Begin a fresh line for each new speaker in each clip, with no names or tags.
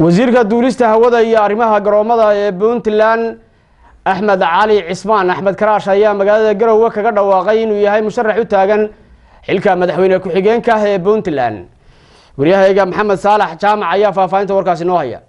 wasiirka duulista hawada iyo arrimaha garoomada ee puntland axmed cali cismaan axmed karaash ayaa magaalada garowe kaga dhawaaqay inuu yahay musharax u taagan xilka madaxweyne ku-xigeenka ee puntland waryahayga maxamed saalax jaamac ayaa faahfaahinta warkaasi noo haya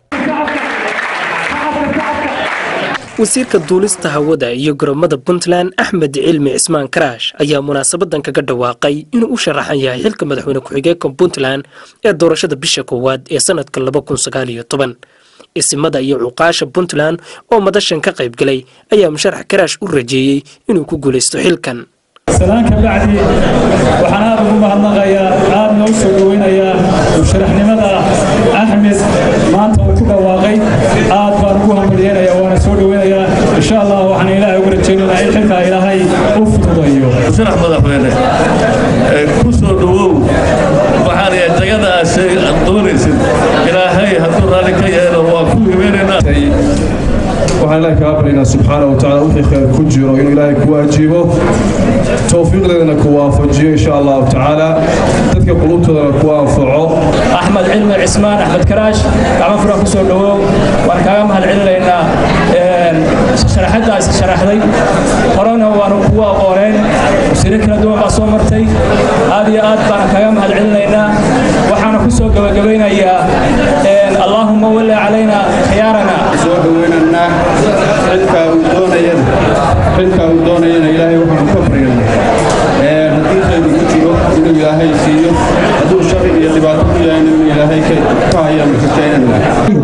wasiirka duulista hawada iyo garoomada puntland axmed cilmi cismaan karaash ayaa munaasabadan kaga dhawaaqay inuu u sharaxan yahay xilka madaxweyne ku-xigeenka puntland ee doorashada bisha koowaad ee sanadka isimada iyo cuqaasha puntland oo madashan ka qayb galay ayaa musharax karaash u rajeeyey inuu ku guulaysto xilkan
salaan ka bacdi waxaan aad ugu mahadnaqayaa aadna u soo dhoweynayaa musharaxnimada axmed maanta uu ku dhawaaqay aad baan ugu hambalyeynaya waana soo dhoweynayaa insha allah waxaan ilaahay ugu rajaynaynaa in xilkaa ilaahay u fududayo
musharax madaxweyne ku soo dhowow waxaan yahay jagadaas aad doonaysid ilaahay hadduu raalli ka yeelo waa ku hibeenaynaa
waxaan ilaahay kaga baryaynaa subxaana wa tacaala wixii khayr ku jiro inuu ilaahay ku waajibo towfiiqdeedana ku waafajiyo insha allahu tacaala dadka qulubtoodana ku anfaco
axmed cilmi cismaan axmed karaash gacmo fura ku soo dhowow waan kaaga mahad celinaynaa sharaxadaas sharaxday horena waanu kugu aqooneen wasiiro kala duwan baa soo martay aad iyo aad baan kaaga mahad celinaynaa waxaana ku soo gabagabaynayaa allaahuma walli calayna khiyaarana
soo dhoweynaynaa xilkaa uu doonayana xilkaa uu doonayana ilaahay waxaanu ka baryaynaa haddii khayr ku jiro inuu ilaahay siiyo hadduu shari iyo dhibaato ku yahayna inuu ilaahay ka hayaanu rajaynayna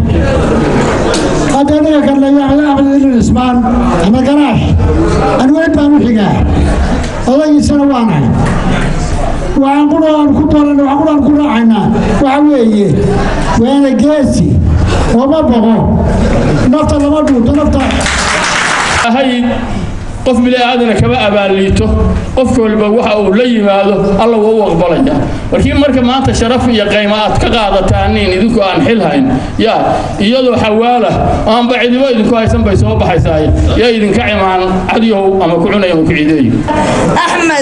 hadda aniga kadlaya axmed ilin cismaan axmed garaash anweyd baan u xigaa odagiisana waanahay waxaan quraan ku dooran waxaan quraan ku raacaynaa waxa weeye waana geesi ooma boqo nafta lama dhuunto nafta
ahayd qof bili-aadana kama abaaliito qof walba waxa uu la yimaado alla waa u aqbalaya markii marka maanta sharaf iyo qaymo aad ka qaadataaniin idinku aan xil hayn yaa iyadoo xawaala aanba cidibo idinku haysan bay soo baxaysaay yaa idinka cimaan cadyow ama ku cunay ama ku ciideeyo
axmed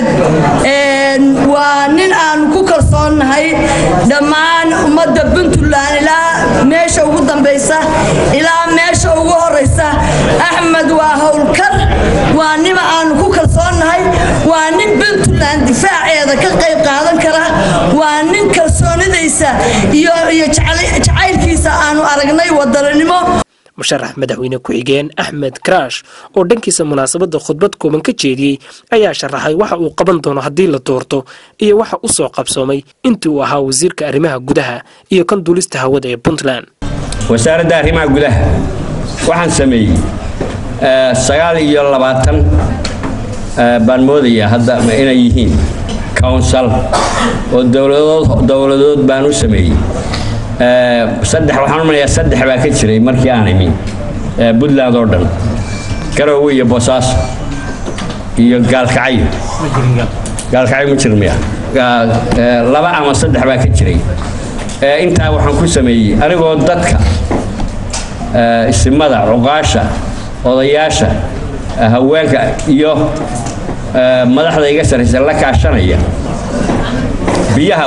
waa nin aanu ku kalsoonnahay dhammaan ummadda puntland ilaa meesha ugu dambaysa ilaa meesha ugu horaysa axmed waa howlkar waa nima aanu ku kalsoonnahay waa nin puntland difaaceeda ka qayb qaadan kara waa nin kalsoonidaysa iyo jacaylkiisa aanu aragnay wadaninimo
musharax madaxweyne ku-xigeen axmed karaash oo dhankiisa munaasabadda khudbad kooban ka jeediyey ayaa sharaxay waxa uu qaban doono haddii la doorto iyo waxa u soo qabsoomay intii uu ahaa wasiirka arrimaha gudaha iyo kan duulista hawada ee puntland
wasaaradda arrimaha gudaha waxaan sameeyey sagaal iyo labaatan baan moodayaa hadda inay yihiin council oo dowladood baan u sameeyey saddex waxaan umalayaa saddex baa ka jiray markii aan imi puntland oo dhan garowe iyo boosaaso iyo gaalkacyo gaalkacyo ma jir miya laba ama saddex baa ka jiray intaa waxaan ku sameeyey anigoo dadka isimada cuqaasha odayaasha haweenka iyo madaxda iga sarraysa la kaashanaya biyaha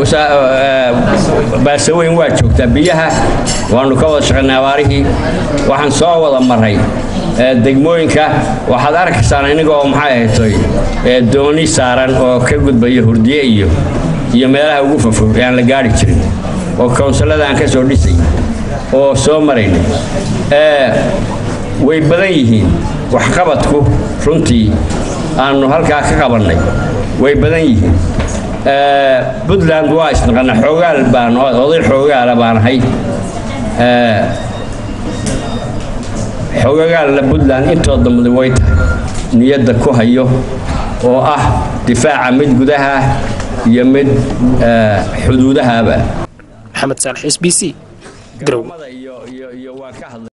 baasaweyn waa joogtaa biyaha waanu ka wada shaqaynay abaarihii waxaan soo wada maray degmooyinka waxaad arkaysaan inigoo maxay ahaytoy dooni saaran oo ka gudbaya hurdiye iyo iyo meelaha ugu fofog aan la gaari jirin oo kownsalada aan ka soo dhisay oo soo maraynay way badan yihiin waxqabadku runtii aanu halkaa ka qabannay way badan yihiin puntland waa isnaqana xoogaal baan oday xoogaala baan ahay xoogagaalla puntland intoo dambada way tahay niyadda ku hayo oo ah difaaca mid gudaha iyo mid xuduudahaba
maxamed saalax s b c garow